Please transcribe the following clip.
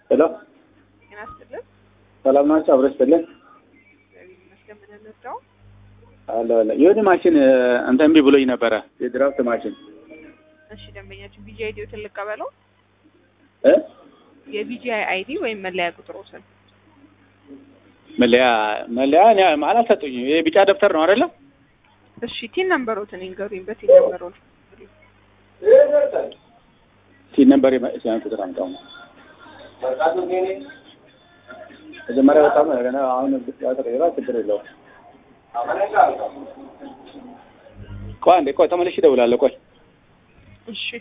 ሄሎ ጤና ይስጥልን። ሰላም ናቸው? አብረሽ ስጥልን እግዚአብሔር ይመስገን። ምን እንርዳው? አለ አለ የሆነ ማሽን እንትን እምቢ ብሎኝ ነበረ። የድራፍት ማሽን እሺ፣ ደንበኛችን ቢጂ አይዲዎትን ልቀበለው። እ የቢጂአይ አይዲ ወይም መለያ ቁጥሮትን መለያ መለያ እኔ ማለት ሰጡኝ። ይሄ ቢጫ ደብተር ነው አይደለ? እሺ፣ ቲን ነምበሮትን ይንገሩኝ። በቲን ነምበሮት ሲል ነበር ሲያን ቁጥር አምጣው ነው መጀመሪያ በጣም ገና አሁን ያተቀየራ ችግር የለውም። ቆይ አንዴ ቆይ ተመልሼ እደውላለሁ። ቆይ እሺ